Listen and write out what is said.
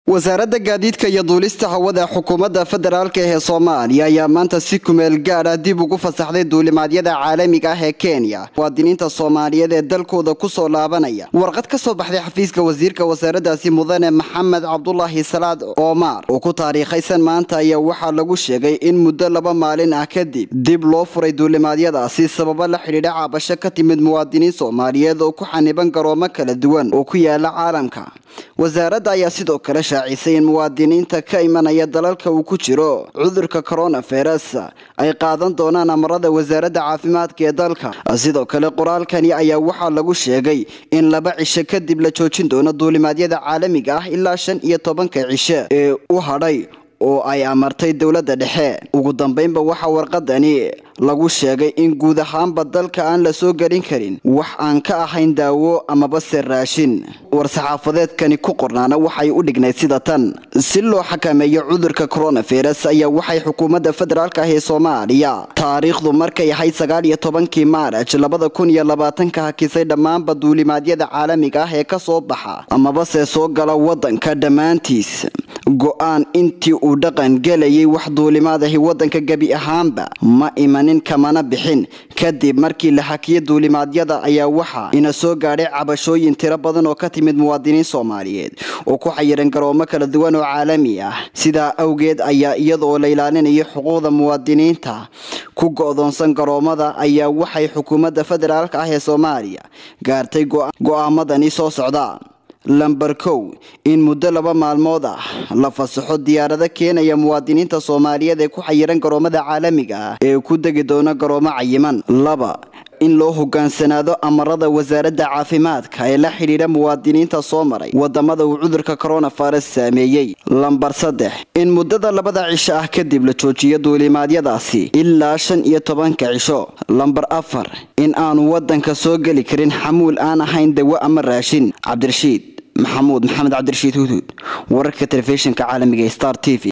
wasaaradda gaadiidka iyo duulista hawada xukuumadda federaalka ee soomaaliya ayaa maanta si kumeel gaad ah dib ugu fasaxday duulimaadyada caalamiga ah ee kenya muwaadiniinta soomaaliyeed ee dalkooda kusoo laabanaya warqad ka soo baxday xafiiska wasiirka wasaaraddaasi mudane maxamed cabdulaahi salaad oomar oo ku taariikhaysan maanta ayaa waxaa lagu sheegay in muddo laba maalin ah kadib dib loo furay duulimaadyadaasi sababo la xidhiidha caabasho ka timid muwaadiniin soomaaliyeed oo ku xaniban garoomo kala duwan oo ku yaala caalamka wasaaradda ayaa sidoo kale shaacisay in muwaadiniinta ka imanaya dalalka uu ku jiro cudurka coronavirus ay qaadan doonaan amarada wasaaradda caafimaadka ee dalka sidoo kale qoraalkani ayaa waxaa lagu sheegay in laba cisho kadib la joojin doono duulimaadyada caalamiga ah ilaa shan iyo tobanka cisho ee u hadhay oo ay amartay dowladda dhexe ugu dambeynba waxaa warqadani lagu sheegay in guud ahaanba dalka aan la soo gelin karin wax aan ka ahayn daawo amaba se raashin war-saxaafadeedkani ku qornaana waxay u dhignayd sida tan si loo xakameeyo cudurka coronavirus ayaa waxay xukuumadda federaalk ah ee soomaaliya taariikhdu markay ahayd sagaal iyo tobankii maaraj labada kun iyo labaatanka hakisay dhammaanba duulimaadyada caalamiga ah ee ka soo baxa amaba se soo gala wadanka dhammaantiis go-aan intii uu dhaqan gelayay wax duulimaadahi wadanka gebi ahaanba ma imanin kamana bixin kadib markii la xakiyo duulimaadyada ayaa waxaa ina soo gaadhay cabashooyin tiro badan oo ka timid muwaadiniin soomaaliyeed oo ku xayiran garoomo kala duwan oo caalami ah sidaa awgeed ayaa iyadaoo la ilaalinayo xuquuqda muwaadiniinta ku go-doonsan garoomada ayaa waxay xukuumadda federaalk ah ee soomaaliya gaartay go-aamadani soo socda lamber kow in muddo laba maalmood ah la fasaxo diyaarado keenaya muwaadiniinta soomaaliyeed ee ku xayiran garoomada caalamiga ah ee ku degi doona garoomo cayiman laba in loo hogaansanaado amarada wasaaradda caafimaadka ee la xidhiidha muwaadiniinta soo maray wadamada uu cudurka coronavirus saameeyey lambar saddex in muddada labada cisho ah kadib la joojiyo duulimaadyadaasi ilaa shan iyo tobanka cisho lambar afar in aanu wadanka soo geli karin xamuul aan ahayn dawo ama raashin cabdirashiid maxamuud maxamed cabdirashiid huduud wararka telefishinka caalamiga star t v